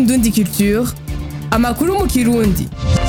Indundi Culture amakuru mu kirundi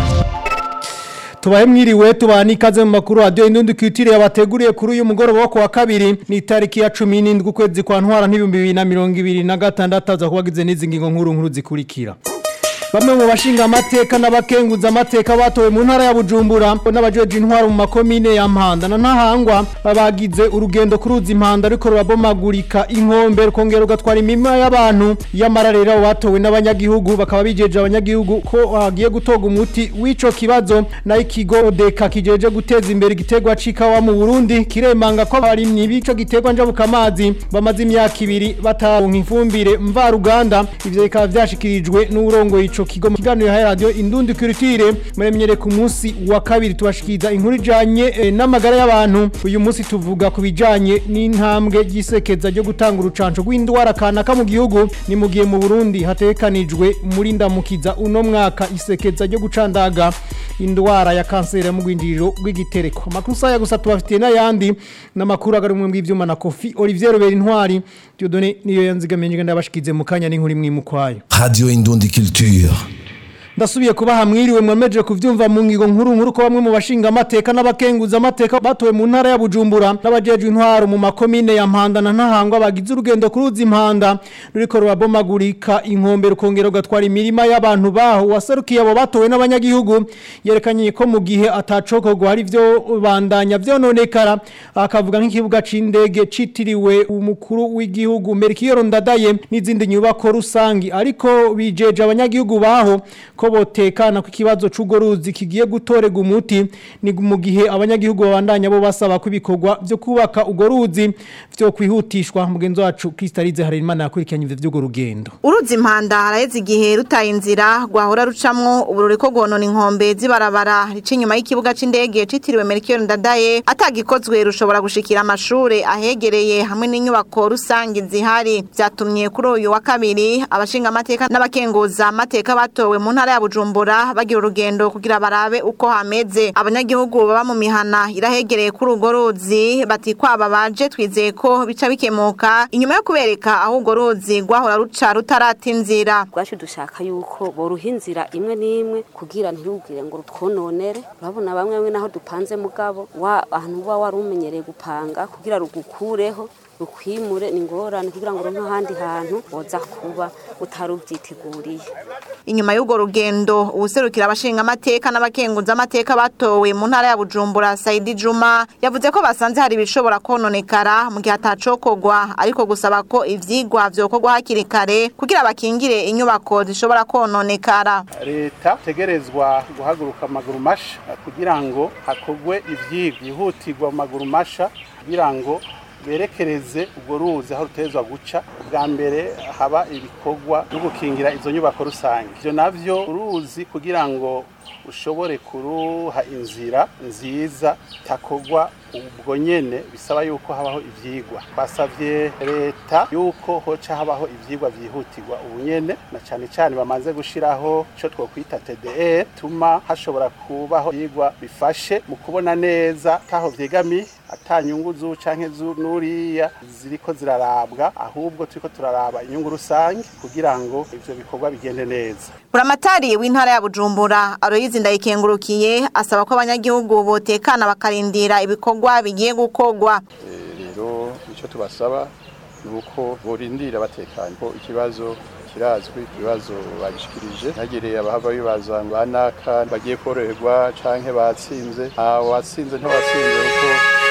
tubahe mwiriwe tubana ikaze mu makuru radio indundi kwitire yabateguriye kuri uyu mugoroba wo kuwa kabiri ni tariki ya 17 ukwezi kwa ntwara n'ibihumbi bibiri na mirongo ibiri na gatandatu aza kubagize n'izi ngingo nkuru nkuru zikurikira Bamwe mu bashinga amateka n'abakenguza amateka batowe mu ntara ya Bujumbura n'abajeje intwaro mu makomine ya Mpanda na Ntahangwa babagize urugendo kuruza impanda ariko rurabomagurika inkombe rukongera ugatwara imima y'abantu y'amararera batowe n'abanyagihugu bakaba bijeje abanyagihugu ko hagiye gutoga umuti w'ico kibazo na ikigo deka kijeje guteza imbere igiterwa c'ikawa mu Burundi kiremanga ko abarimyi b'ico giterwa njabuka amazi bamaze imyaka ibiri bataronka ifumbire mvaruganda ivyo bikaba vyashikirijwe n'urongo ico kigo mu kiganiro ya radio Indundi Culture muremyere ku munsi wa kabiri tubashikiriza inkuru ijanye eh, n'amagara y'abantu uyu munsi tuvuga ku bijanye n'intambwe gisekeza ryo gutanga urucanco rw'indwara kanaka mu gihugu ni mu gihe mu Burundi hatekanijwe muri ndamukiza uno mwaka isekeza ryo gucandaga indwara ya kanseri mu gwinjiriro rw'igitereko amakuru saya gusa tubafitiye n'ayandi n'amakuru agarumwe mu ivyuma na Kofi Olivier Robert Intwari Dieudonné niyo yanzigamiye ngenda bashikize mu kanya n'inkuru imwe mu kwayo Radio Indundi Culture. ndasubiye kubaha mwiriwe mwemeje kuvyumva mu ngigo nkuru nkuru ko bamwe mu bashinga amateka n'abakenguza amateka batowe mu ntara ya Bujumbura n'abajeje intwaro mu makomine ya Mpanda na Ntahangwa bagize urugendo kuruza impanda ruriko rurabomagurika inkombe rukongera ugatwara imirima y'abantu baho waserukiye abo batowe n'abanyagihugu yerekanye ko mu gihe atacokorwa hari vyo bandanya vyononekara akavuga nk'ikibuga c'indege citiriwe umukuru w'igihugu Melchior Ndadaye n'izindi nyubako rusangi ariko bijeje abanyagihugu baho ko botekana ku kibazo c'ugo ruzi kigiye gutorega umuti ni mu gihe abanyagihugu babandanya bo basaba ko ibikorwa byo kubaka ugo ruzi byo kwihutishwa mugenzi wacu Kristalize Harerimana yakurikiranye ivyo vy'ugo rugendo uruzi impanda haraheze igihe rutaye inzira rwahora rucamwo ubururi ko gonona inkombe z'ibarabara rica inyuma y'ikibuga c'indege citiriwe Melchior Ndadaye atagikozwe rushobora gushikira amashure ahegereye hamwe n'inyubako rusangi zihari vyatumye kuri uyu wa kabiri abashinga amateka n'abakenguza amateka batowe mu ntara ya Bujumbura bagira urugendo kugira barabe uko hameze abanyagihugu baba mu mihana irahegereye kuri urwo ruzi bati kwaba baje twizeye ko bica bikemuka inyuma yo kubereka aho urwo ruzi rwahora ruca rutarata inzira rwacu dushaka yuko boruha inzira imwe n'imwe kugira ntirubwire ngo rutwononere urabona bamwe bamwe naho dupanze mugabo wa ahantu uba wari umenyereye gupanga kugira rugukureho rukwimure ni ingorane kugira ngo uronke ahandi hantu woza kuba utarubyiteguriye inyuma y'urwo rugendo uwuserukira abashinga amateka n'abakenguza amateka batowe mu ntara ya Bujumbura Saidi Juma yavuze ko basanze hari ibishobora kononekara mu gihe atacokorwa ariko gusaba ko ivyigwa vyokorwa hakiri kare kugira bakingire inyubako zishobora kononekara leta tegerezwa guhaguruka amaguru masha kugira ngo hakorwe ivyigwa yihutirwa mu maguru masha kugira ngo berekereze urwo ruzi aho rutezwa guca bwa mbere haba ibikorwa byo gukingira izo nyubako rusange ibyo navyo uruzi kugira ngo ushobore kuruha inzira nziza takorwa ubwo nyene bisaba yuko habaho ivyigwa twasavye leta yuko hoca habaho ivyigwa vyihutirwa ubu nyene na cane cane bamaze gushiraho ico twokwita TDR tuma hashobora kubaho ivyigwa bifashe mu kubona neza taho vyegamiye ata nyungu zu canke zu nuriya ziriko zirarabwa ahubwo turiko turaraba inyungu rusange kugira ngo ivyo bikorwa bigende neza buramatari w'intara ya Bujumbura Aloyizi ndayikengurukiye asaba ko abanyagihugu botekana bakarindira ibikorwa bigiye gukorwa rero icyo tubasaba ni uko borindira batekanye ko ikibazo kirazwi ikibazo bagishikirije ntagereye abahava bibaza ngo anaka bagiye koroherwa canke batsinze nta watsinze ntiwatsinze kuko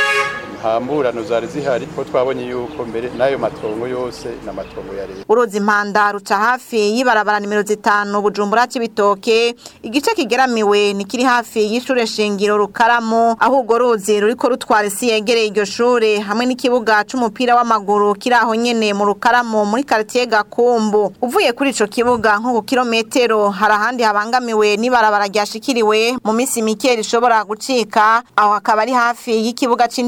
ntamburano zari zihari ko twabonye yuko mbere n'ayo matongo yose n'amatongo ya leta uruzi impanda ruca hafi y'ibarabara nimero zitanu bujumbura c'ibitoke igice kigeramiwe ni kiri hafi y'ishure shingiro rukaramu aho urwo ruzi ruriko rutwara isi yegereye iryo shure hamwe n'ikibuga c'umupira w'amaguru kiri aho nyene mu rukaramu muri karitiye gakumbu uvuye kuri ico kibuga nko ku kilometero hari ahandi habangamiwe n'ibarabara ryashikiriwe mu misi mike rishobora gucika aho hakaba ari hafi y'ikibuga c'indege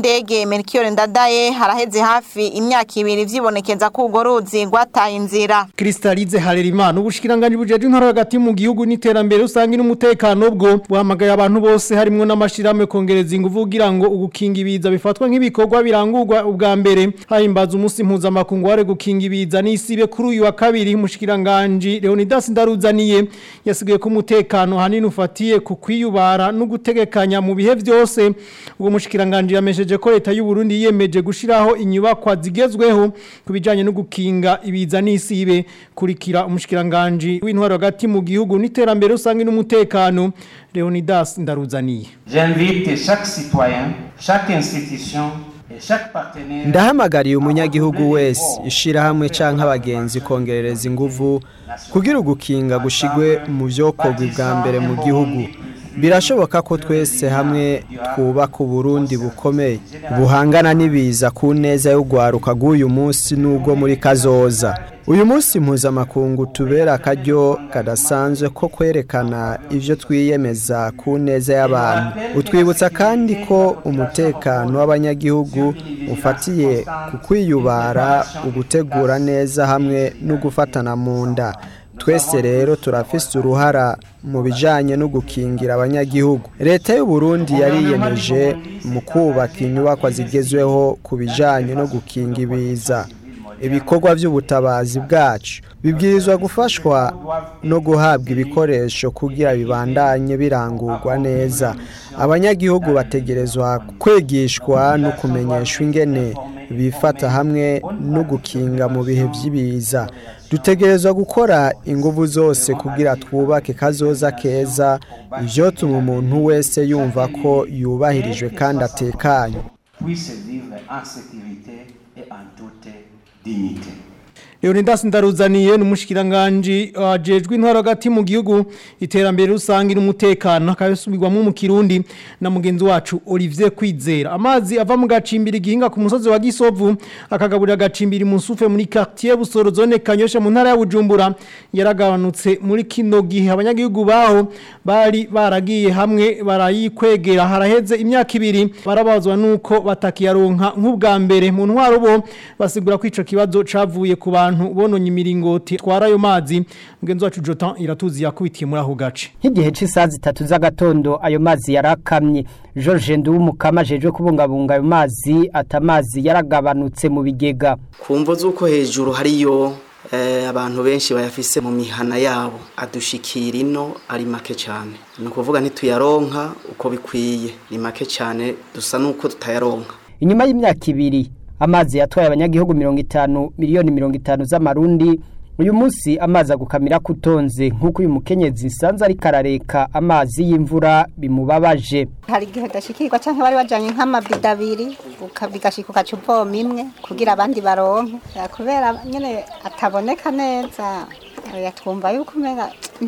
ndadaye Melchior ndadaye haraheze hafi imyaka ibiri vyibonekeza ko urwo ruzi rwataye inzira Kristalize Harerimana ubushikiranganje bujeje intara hagati mu gihugu n'iterambere usanga n'umutekano bwo buhamagaye abantu bose harimwo n'amashirahamwe kongereza ingufu kugira ngo ugukinga ibiza bifatwa nk'ibikorwa birangurwa ubwa mbere hahimbaza umunsi mpuzamakungu ware gukinga ibiza n'isibe kuri uyu wa kabiri umushikiranganje Leonidas Ndaruzaniye yasigaye ko umutekano hanini ufatiye ku kwiyubara no gutegekanya mu bihe vyose ubwo mushikiranganje yamesheje ko leta y'u Burundi yiyemeje gushiraho inyubakwa zigezweho kubijanye no gukinga ibiza n'isibe kurikira umushikiranganje w'intwaro hagati mu gihugu n'iterambere usanga n'umutekano Leonidas Ndaruzaniye J'invite chaque citoyen, chaque institution et chaque partenaire ndahamagariye umunyagihugu wese ishirahamwe canke abagenzi kongerereza inguvu kugira ugukinga gushigwe mu vyokorwa bwa mbere mu gihugu birashoboka ko twese hamwe twubaka uburundi bukomeye buhangana n'ibiza ku neza y'urwaruka rw'uyu munsi n'ubwo muri kazoza uyu munsi mpuzamakungu tubera akaryo kadasanzwe ko kwerekana ibyo twiyemeza ku neza y'abantu utwibutsa kandi ko umutekano w'abanyagihugu ufatiye ku kwiyubara ugutegura neza hamwe no gufatana mu nda twese rero turafise uruhara mu bijanye no gukingira abanyagihugu leta y'u Burundi yariyemeje mu kubaka inyubakwa zigezweho ku bijanye no gukinga ibiza ibikorwa by'ubutabazi bwacu bibwirizwa gufashwa no guhabwa ibikoresho kugira bibandanye birangurwa neza abanyagihugu bategerezwa kwigishwa no kumenyeshwa ingene bifata hamwe no gukinga mu bihe by'ibiza dutegerezwa gukora ingufu zose kugira twubake kazoza keza ivyotuma umuntu wese yumva ko yubahirijwe kandi atekanye puisse vivre en sécurité et en toute dignité. Leonidas Ndaruzaniye n'umushikiranganje ajejwe intwaro hagati mu gihugu iterambere rusangi n'umutekano akabisubirwamo mu Kirundi na mugenzi wacu Olivier Kwizera amazi ava mu gacimbiri gihinga ku musozi wa Gisovu akagaburira gacimbiri mu sufe muri quartier Busoro zone Kanyosha mu ntara ya Bujumbura yaragabanutse muri kino gihe abanyagihugu baho bari baragiye hamwe barayikwegera haraheze imyaka ibiri barabazwa nuko batakiyaronka nk'ubwa mbere mu ntwaro bo basigura ko ico kibazo cavuye ku bantu abantu bononye imiringoti twara ayo mazi mugenzi wacu Jotan iratuzi yakubitiye muri aho gace nk'igihe cy'isaha zitatu z'agatondo ayo mazi yarakamye George Nduwumukama ajejwe kubungabunga ayo mazi ata amazi yaragabanutse mu bigega ku mvo z'uko hejuru hariyo abantu benshi bayafise mu mihana yabo adushikira ino ari make cyane ni ukuvuga ntituyaronka uko bikwiye ni make cyane dusa n'uko tutayaronka inyuma y'imyaka ibiri amazi yatwaye abanyagihugu mirongo itanu miliyoni mirongo itanu z'amarundi uyu munsi amazi agukamira kutonze nk'uko uyu mukenyezi sanze ariko arareka amazi y'imvura bimubabaje hari igihe udashikirwa cyangwa bari bajyanye nk'amabido abiri bigashika ugaca uvoma imwe kugira abandi baronke kubera nyine ataboneka neza twumva yuko umenya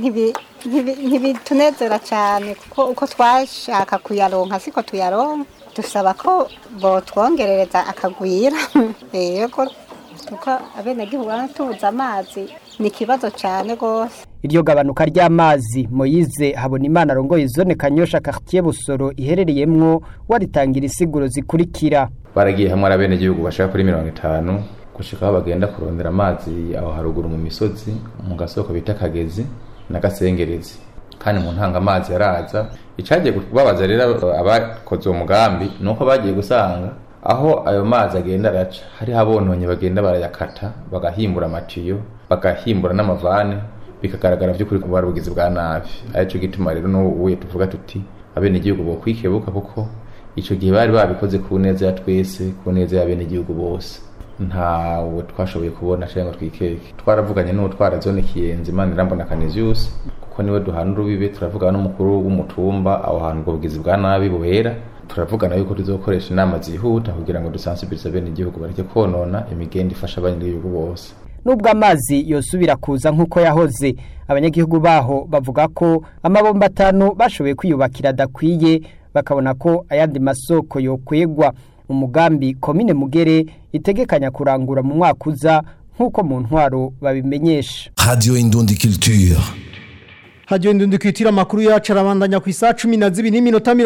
ntibitunezera cyane kuko uko twashaka kuyaronka siko tuyaronka dusaba ko botwongerereza akagwira yego kuko abenegihugu tubuze amazi ni ikibazo cyane rwose iryo gabanuka ry'amazi moyize habona imana arongoye zone kanyosha quartier busoro iherereyemwo waritangira isiguro zikurikira baragiye hamwe ari abenegihugu bashaka kuri mirongo itanu gushika aho bagenda kurondera amazi aho haruguru mu misozi mu gasoko bita kagezi na gasengerezi kandi mu ntanga amazi yaraza icagiye kubabaza rero abakoze uwo mugambi ni uko bagiye gusanga aho ayo mazi agenda araca hariho abononye bagenda barayakata bagahimbura amatiyo bagahimbura n'amavane bikagaragara by'ukuri ko bari ubugizi bwa nabi aricyo gituma rero n'ubu tuvuga tuti abenegihugu bo kwikebuka kuko icyo gihe bari babikoze ku neza ya twese ku neza y'abenegihugu bose ntawe twashoboye kubona cyangwa twikeke twaravuganye n'uwo twara zone kiyenzi imana irambona kaniziyusi kuko niwe duhana urubibe turavugana n'umukuru w'umutumba aho hantu ubwo bugizi bwa nabi buhera turavugana yuko tuzokoresha inama zihuta kugira ngo dusansibirize bene igihugu bareke konona imigenda ifasha abanyagihugu bose nubwo amazi yosubira kuza nk'uko yahoze abanyagihugu baho bavuga ko amabomba atanu bashoboye kwiyubakira adakwiye bakabona ko ayandi masoko yokwegwa umugambi komine mugere itegekanya kurangura mu mwaka uza nk'uko mu ntwaro babimenyesha Radio Indundi Culture. Hajyo ndundi kwitira makuru yacu arabandanya ku isa 12 n'iminota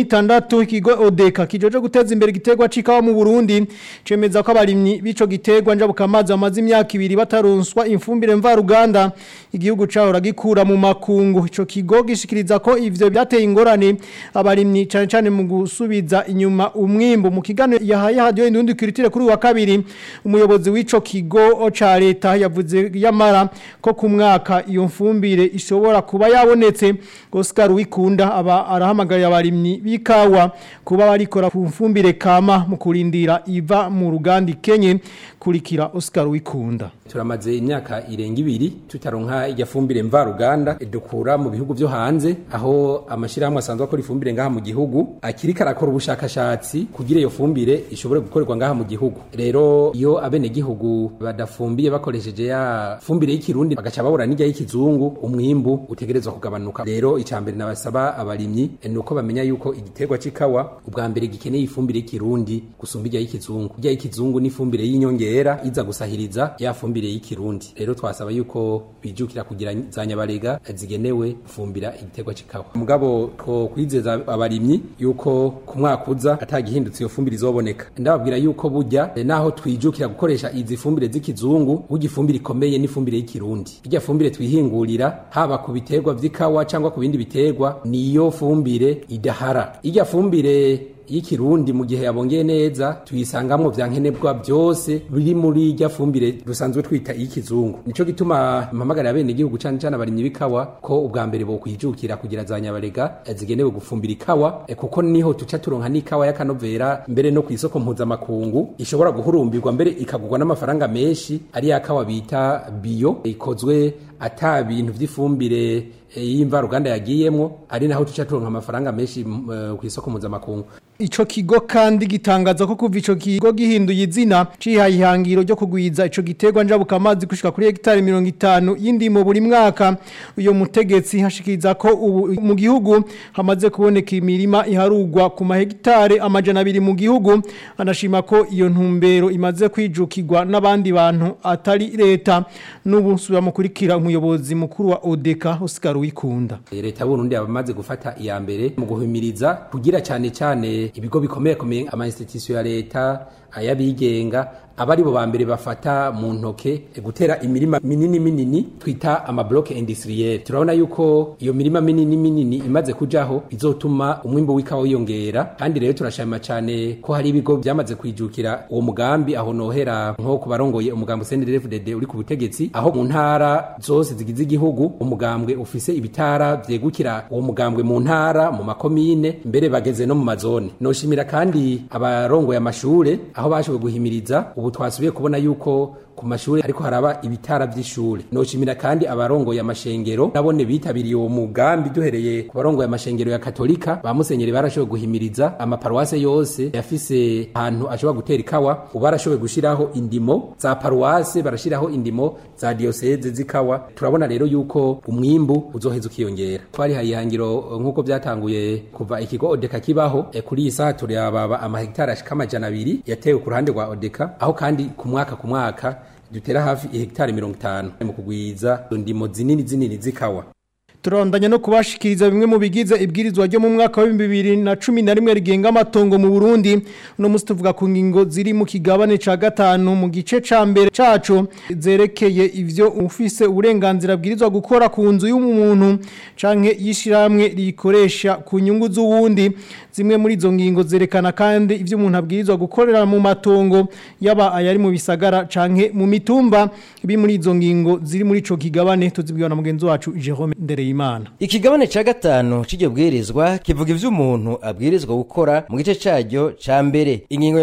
26 ikigo Odeka kijoje guteza imbere gitegwa cikawa mu Burundi cemeza ko abarimyi bico gitegwa njabuka amazi amazi imyaka ibiri bataronswa imfumbire mva Ruganda igihugu caho ragikura mu makungu ico kigo gishikiriza ko ivyo byateye ingorane abarimyi cyane cyane mu gusubiza inyuma umwimbo mu kigano yahaye hajyo ndundi kwitira kuri wa kabiri umuyobozi w'ico kigo ca leta yavuze yamara ko ku mwaka iyo mfumbire ishobora kuba yabonetse Oscar Wikunda aba arahamagarira abarimyi bikawa kuba barikora ku mfumbire kama mu kurindira iva mu ruganda Kenye kurikira Oscar Wikunda turamaze imyaka irenga ibiri tutaronka irya fumbire mva ruganda dukura mu bihugu byo hanze aho amashirahamwe asanzwe akora ifumbire ngaha mu gihugu akirika arakora ubushakashatsi kugira iyo fumbire ishobore gukorerwa ngaha mu gihugu rero iyo abene gihugu badafumbiye bakoresheje ya fumbire y'ikirundi bagaca babura n'ijya y'ikizungu umwimbu utegerezwa kugabanuka rero icambere nabasaba abarimyi nuko bamenya yuko igiterwa c'ikawa ubwa mbere gikeneye ifumbire y'ikirundi gusumba ijya y'ikizungu ijya y'ikizungu ni ifumbire y'inyongera iza gusahiriza ya fumbire y'ikirundi rero twasaba yuko bijukira kugira za nyabarega zigenewe gufumbira igiterwa c'ikawa mugabo two kwizeza abarimyi yuko ku mwaka uza atagihindutse iyo fumbire izoboneka ndababwira yuko burya naho twijukira gukoresha izi fumbire z'ikizungu burya ifumbire ikomeye n'ifumbire y'ikirundi irya fumbire twihingurira haba ku biterwa vy'ikawa cyangwa ku bindi biterwa niyo fumbire idahara irya fumbire y'ikirundi mu gihe yabongeye neza tuyisangamwo vya nkenerwa byose biri muri irya fumbire dusanzwe twita iy'ikizungu nico gituma mpamagarira bene igihugu cane cane abarimyi b'ikawa ko ubwa mbere bokwijukira kugira za nyabarega zigenewe gufumbira ikawa e, kuko niho tuca turonka n'ikawa y'akanovera mbere no ku isoko mpuzamakungu ishobora guhurumbirwa mbere ikagurwa n'amafaranga menshi ari ya kawa bita biyo ikozwe ata bintu vy'ifumbire y'imva ruganda yagiyemwo ari naho tuca turonka amafaranga menshi ku isoko mpuzamakungu Ico kigo kandi gitangaza ko kuva ico kigo gihinduye izina cihaye ihangiro ryo kugwiza ico giterwa njabuka amazi gushika kuri hectare 50 y'indimo buri mwaka uyo mutegetsi hashikiriza ko ubu mu gihugu hamaze kuboneka imirima iharugwa ku mahegitare amajana abiri mu gihugu anashima ko iyo ntumbero imaze kwijukirwa n'abandi bantu atari leta n'ubu subira mukurikira umuyobozi mukuru wa Odeka Oscar Wikunda leta y'Uburundi yabamaze gufata iya mbere mu guhimiriza kugira cyane cyane ibigo bikomeye komeye ama institution ya leta ayabigenga abari bo bambere bafata mu ntoke gutera imirima minini minini twita ama block industriel turabona yuko iyo mirima minini minini imaze kujaho izotuma umwimbo w'ikawa wiyongera kandi rero turashima cyane ko hari ibigo byamaze kwijukira uwo mugambi aho nohera nko kubarongoye umugambi CNDD-FDD uri ku butegetsi aho mu ntara zose zigize igihugu umugambwe ufise ibitara vyegukira uwo mugambwe mu ntara mu makomine mbere bageze no mu mazone noshimira kandi abarongoye amashure aho bashoboye guhimiriza ubu twasubiye kubona yuko ku mashuri ariko haraba ibitara by'ishuri noshimira kandi abarongoye amashengero nabone bitabiriye uwo mugambi duhereye ku barongoye amashengero ya katolika ba musenyeri barashoboye guhimiriza amaparuwase yose yafise ahantu ashobora gutera ikawa ubu barashoboye gushiraho indimo za paruwase barashiraho indimo za diocese z'ikawa turabona rero yuko umwimbu uzoheza ukiyongera twarihaye ihangiro nk'uko byatanguye kuva ikigo odeka kibaho e kuri iyi saha turababa amahegitari ashika amajana abiri yatewe ku ruhande rwa odeka aho kandi ku mwaka ku mwaka dutera hafi ihegitari mirongo itanu mu kugwiza ndimo zinini zinini z'ikawa turondanya no kubashikiriza bimwe mu bigize ibwirizwa ryo mu mwaka wa 2011 rigenga amatongo mu Burundi uno musi tuvuga ku ngingo ziri mu kigabane ca gatanu mu gice ca mbere caco zerekeye ivyo ufise uburenganzira bwirizwa gukora ku nzu y'umuntu canke yishiramwe rikoresha ku nyungu z'uwundi zimwe muri izo ngingo zerekana kandi ivyo umuntu abwirizwa gukorera mu matongo yaba ayari mu bisagara canke mu mitumba ibi muri izo ngingo ziri muri ico kigabane tuzibwira na mugenzi wacu Jerome Ndereyimana Ikigabane ca gatanu c'iryo bwirizwa kivuga ivyo umuntu abwirizwa gukora mu gice caryo ca mbere. Ingingo ya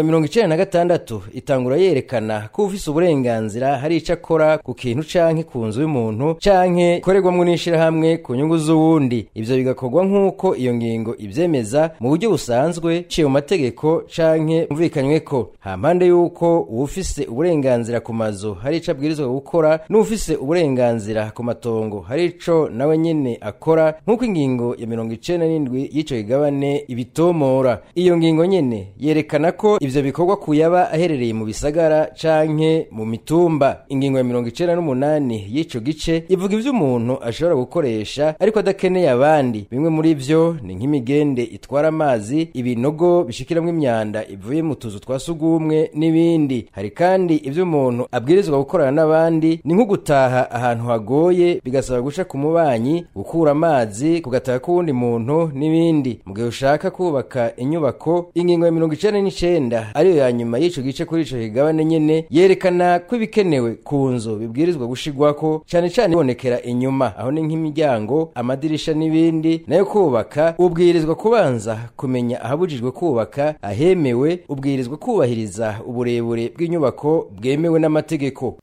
96 itangura yerekana ko ufise uburenganzira hari ico akora ku kintu canke ku nzu y'umuntu canke ikorerwamwo n'ishirahamwe ku nyungu z'uwundi. Ivyo bigakorwa nk'uko iyo ngingo ivyemeza mu buryo busanzwe ciye mu mategeko canke mvuvikanyweko. Hampande yuko uwufise uburenganzira ku mazu hari ico abwirizwa gukora n'ufise uburenganzira ku matongo hari ico nawe nyene nyene akora nk'uko ingingo ya mirongo icenda n'indwi y'ico kigabane ibitomora iyo ngingo nyene yerekana ko ivyo bikorwa kuyaba aherereye mu bisagara canke mu mitumba ingingo ya mirongo icenda n'umunani y'ico gice ivuga ivyo umuntu ashobora gukoresha ariko adakeneye abandi bimwe muri vyo ni nk'imigende itwara amazi ibinogo bishikiramwo imyanda ivuye mu tuzu twa sugumwe n'ibindi hari kandi ivyo umuntu abwirizwa gukorana n'abandi ni nko gutaha ahantu hagoye bigasaba guca ku mubanyi gukura amazi kugataha k'uwundi muntu n'ibindi mu gihe ushaka kubaka inyubako ingingo ya mirongo icenda n'icenda ariyo ya nyuma y'ico gice kuri ico kigabane nyene yerekana ko ibikenewe ku nzu bibwirizwa gushigwako cane cane ibonekera inyuma aho ni nk'imiryango amadirisha n'ibindi nayo kubaka ubwirizwa kubanza kumenya ahabujijwe kubaka ahemewe ubwirizwa kubahiriza uburebure bw'inyubako bwemewe n'amategeko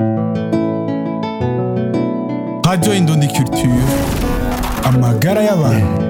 Radio Indundi Culture amagara y'abantu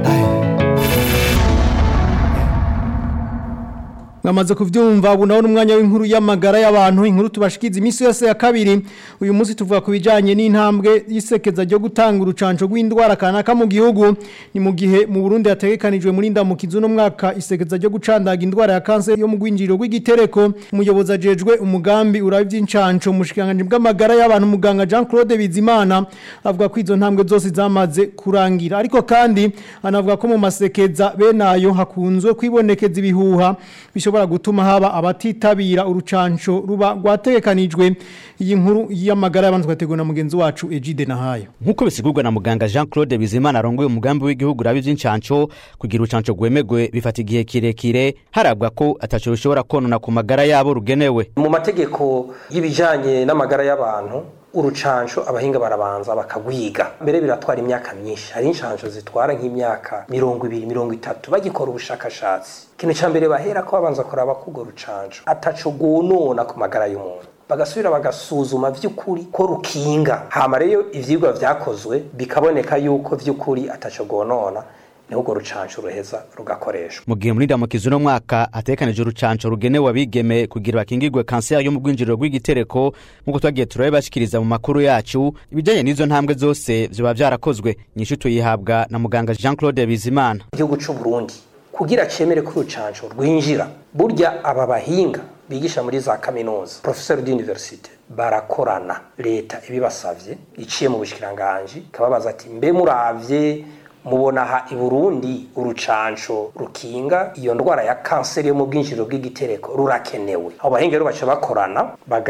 Ngamaze kuvyumva ubu naho umwanya w'inkuru y'amagara y'abantu inkuru tubashikiza iminsi yose ya kabiri uyu munsi tuvuga ku bijanye n'intambwe yisekeza ryo gutanga urucanco rw'indwara kanaka mu gihugu ni mu gihe mu Burundi hategekanijwe muri ndamukizo no mwaka isekeza ryo gucandaga indwara ya kanseri yo mu gwinjiro rw'igitereko umuyobozi ajejwe umugambi urabe by'incanco mushikanganje bw'amagara y'abantu muganga Jean Claude Bizimana avuga ko izo ntambwe zose zamaze kurangira ariko kandi anavuga ko mu masekeza benayo hakunzwe kwibonekeza ibihuha bishobora gutuma haba abatitabira urucanco ruba rwategekanijwe iyi nkuru y'amagara y'abantu twateguwe na mugenzi wacu Egide Nahayo nk'uko bisigurwa na muganga Jean Claude Bizimana arongoye umugambi w'igihugu rabi vy'incanco kugira urucanco rwemegwe bifata igihe kirekire harabwa ko ataco bishobora konona ku magara yabo rugenewe mu mategeko y'ibijanye n'amagara y'abantu urucanco abahinga barabanza bakagwiga mbere biratwara imyaka myinshi hari inshanco zitwara nk'imyaka mirongo ibiri mirongo itatu bagikora ubushakashatsi ikintu ca mbere bahera ko babanza kuraba ko urwo rucanco ataco rwonona ku magara y'umuntu bagasubira bagasuzuma vy'ukuri ko rukinga hama rero ivyigwa vyakozwe bikaboneka yuko vy'ukuri ataco rwonona niho urwo rucanco ruheza rugakoreshwa mu gihe muri ndamukizo uno mwaka hatekanije urucanco rugenewe abigeme kugira bakingirwe kanseri yo mu rwinjiriro rw'igitereko nk'uko twagiye turabe bashikiriza mu makuru yacu ibijanye n'izo ntambwe zose vyoba vyarakozwe nyinshi tuyihabwa na muganga Jean Claude Bizimana igihugu c'u Burundi kugira cemere ko urucanco rwinjira burya aba bahinga bigisha muri za kaminuza professeur d'université barakorana leta ibibasavye iciye mu bushikiranganje ikababaza ati mbe muravye mubona aha i Burundi urucanco rukinga iyo ndwara ya kanseri yo mu bwinjiriro bw'igitereko rurakenewe abo bahinga rero baca bakorana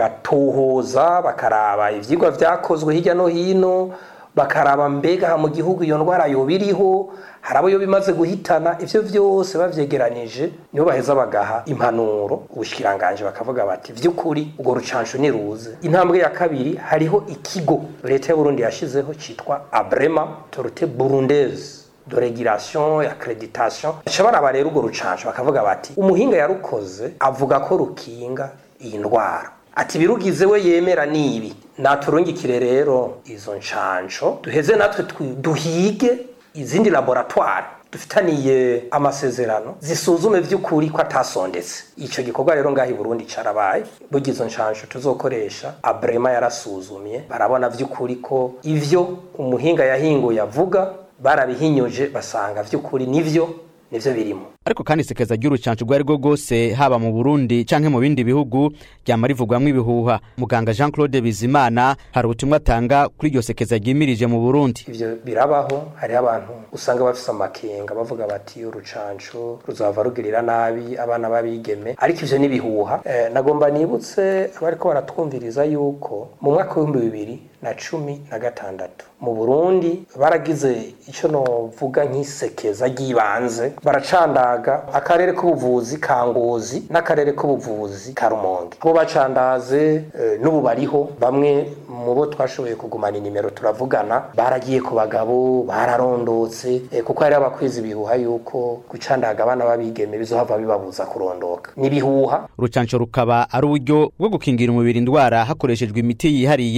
bagatohoza bakaraba ivyigwa vyakozwe hirya no hino bakaraba mbega mu gihugu iyo ndwara yoba iriho hari abo yo bimaze guhitana ivyo vyose bavyegeranije nibo baheza bagaha impanuro ubushikiranganje bakavuga bati vy'ukuri urwo rucanco niruze intambwe ya kabiri hariho ikigo leta ya Burundi yashizeho citwa Abrema Autorité Burundaise de régulation accréditation baca baraba rero urwo rucanco bakavuga bati umuhinga yarukoze avuga ko rukinga iyi ndwara ati birugize we yemera nibi naturungikire rero izo ncanco duheze natwe duhige izindi laboratoire dufitaniye amasezerano zisuzume vy'ukuri ko atasondetse ico gikorwa rero ngaho i Burundi carabaye burya izo ncanco tuzokoresha abrema yarasuzumye barabona vy'ukuri ko ivyo umuhinga yahinguye avuga barabihinyuje basanga vy'ukuri nivyo nivyo birimo ariko kandi isekeza ry'urucanco rwari rwo rwose haba mu Burundi canke mu bindi bihugu ryama rivugwamwo ibihuha muganga Jean Claude Bizimana hari ubutumwa atanga kuri iryo sekeza ryimirije mu Burundi ivyo birabaho hariho abantu usanga bafise amakenga bavuga bati urucanco ruzava rugirira nabi abana babigeme ariko ivyo n'ibihuha eh, nagomba nibutse abariko baratwumviriza yuko mu mwaka w'ibihumbi bibiri na cumi na gatandatu mu Burundi baragize ico novuga nk'isekeza ry'ibanze baracanda akarere k'ubuvuzi ka ngozi n'akarere k'ubuvuzi ka rumonge bo bacandaze n'ubu bariho bamwe mu bo twashoboye kugumana inimero turavugana baragiye ku bagabo bararondotse kuko hari abakwiza ibihuha yuko gucandaga abana babigeme bizohava bibabuza kurondoka n'ibihuha urucanco rukaba ari uburyo bwo gukingira umubiri indwara hakoreshejwe imiti yihariye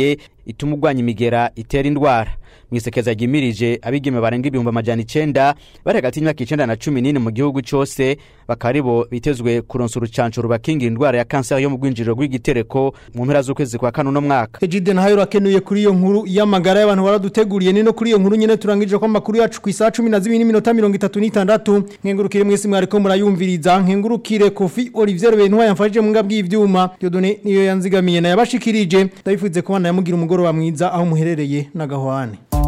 ituma urwanya imigera itera indwara mwisekeza ryimirije abigeme barenga ibihumbi amajana icenda bari hagati y'imyaka icenda na cumi n'ine mu gihugu cose bakaba aribo bitezwe kuronsa urucanco rubakingira indwara ya kanseri yo mu rwinjiriro rw'igitereko mu mpera z'ukwezi kwa kane uno mwaka Ejide nahayo rakenuye kuri iyo nkuru y'amagara y'abantu baraduteguriye ni no kuri iyo nkuru nyene turangije ko amakuru yacu ku isaha 12 n'iminota 36 nkengurukire mwese mwariko murayumviriza nkengurukire Kofi Olivier Bentwa yamfashije mu ngabwi ivyuma Dieudonné niyo yanzigamiye na yabashikirije ndabifuze ko bana yamugira umugoroba mwiza aho muherereye na gahwane